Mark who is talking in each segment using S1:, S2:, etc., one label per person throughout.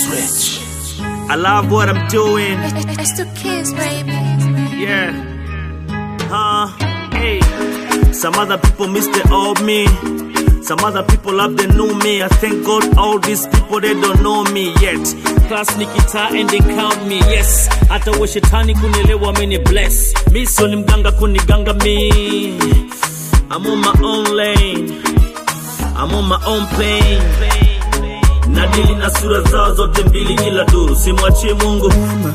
S1: Switch. I love what I'm doing.
S2: It's the kids, baby.
S1: Yeah. Huh? Hey. Some other people miss the old me. Some other people love the new me. I thank God all these people they don't know me yet. Class nikita and they count me. Yes. Hata we shetani kunielewa mini bless. Mi sio ni mganga kuniganga mi. I'm on my own lane. I'm on my own plane. Nadili na sura zao zote mbili kila duru, simwachie Mungu.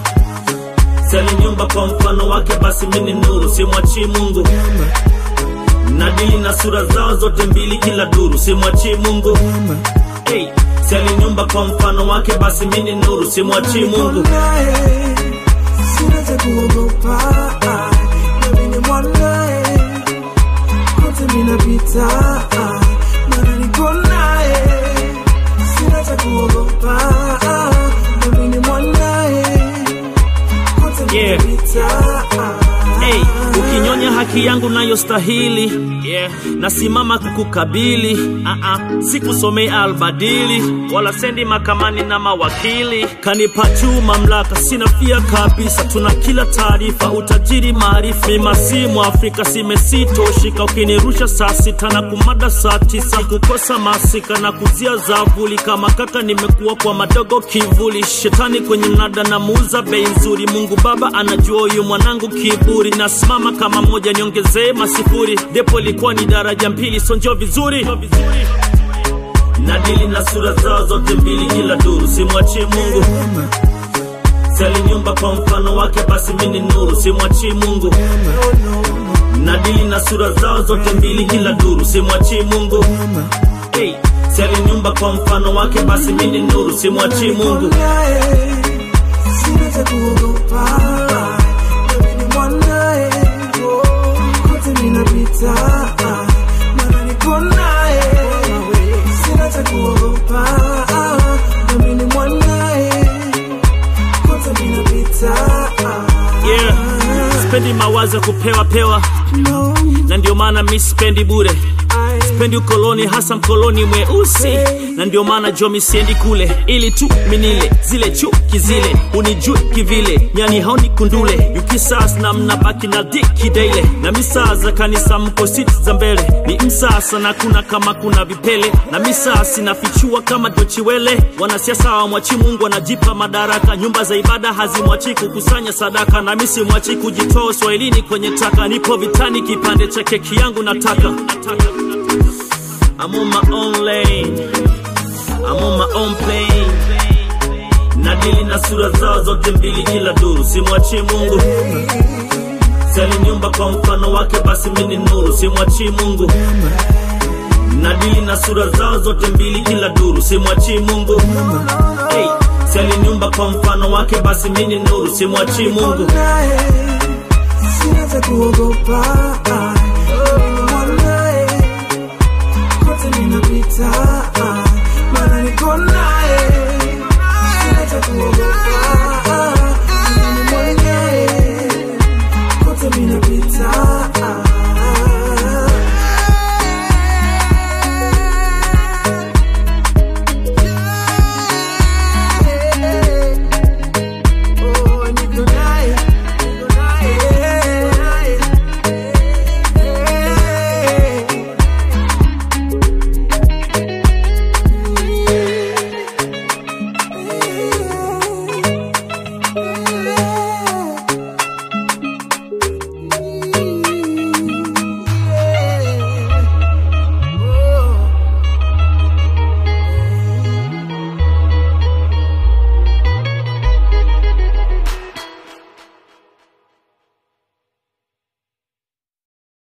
S1: Sali nyumba kwa mfano wake, basi mimi ni nuru, simwachie Mungu. Nadili na sura zao zote mbili kila duru, simwachie Mungu. Hey, sali nyumba kwa mfano wake, basi mimi ni nuru, simwachie Mungu.
S3: naye sina cha kuogopa nami ni mwanaye kote minapita mana niko naye sina cha kuogopa nami ni mwanaye kote
S1: Yeah.
S3: minapita
S1: Hey, ukinyonya haki yangu nayostahili yeah. nasimama kukukabili uh-uh. sikusomei albadili wala sendi makamani na mawakili kanipa juu mamlaka sina fia kabisa tuna kila taarifa utajiri maarifa mimasimu afrika simesitoshika ukinirusha saa sita na kumada saa tisa kukosa masika na kuzia zavuli kama kaka nimekuwa kwa madogo kivuli shetani kwenye mnada na muuza bei nzuri mungu baba anajua huyu mwanangu kiburi nasimama kama moja niongezee masifuri depo ilikuwa ni daraja mbili sonjo vizuri nadili na sura zao zote mbili kila duru simwachie mungu sali nyumba kwa mfano wake basi mini nuru simwachie mungu nadili na sura zao zote mbili kila duru simwachie mungu hey, sali nyumba kwa mfano wake basi mini nuru simwachie mungu
S3: naye sina cha kuogopa nami ni mwanaye kote minapita mana niko naye sina cha kuogopa nami ni mwanaye kote minapita
S1: yeah. spendi mawazo ya kupewa pewa
S3: no,
S1: na ndio maana mi spendi bure
S3: I,
S1: spendi ukoloni hasa mkoloni mweusi na ndio maana jomi siendi kule ili tu minile zile chuki zile unijui kivile nyani haoni kundule yukisas na mnabaki na diki daile na misaa za kanisa mko siti za mbele ni msasa na kuna kama kuna vipele na misaa sinafichua kama dochiwele wanasiasa wamwachi mungu wanajipa madaraka nyumba za ibada hazimwachi kukusanya sadaka na mi simwachi kujitoa uswahilini kwenye taka nipo vitani kipande cha keki yangu nataka, nataka. I'm on my own lane. I'm on my own plane. Nadili na sura zao zote mbili kila duru, simwachie Mungu. Sali nyumba kwa mfano wake, basi mimi ni nuru, simwachie Mungu. Nadili na sura zao zote mbili kila duru, simwachie Mungu. Hey, sali nyumba kwa mfano wake, basi mimi ni nuru, simwachie Mungu.
S3: naye sina cha kuogopa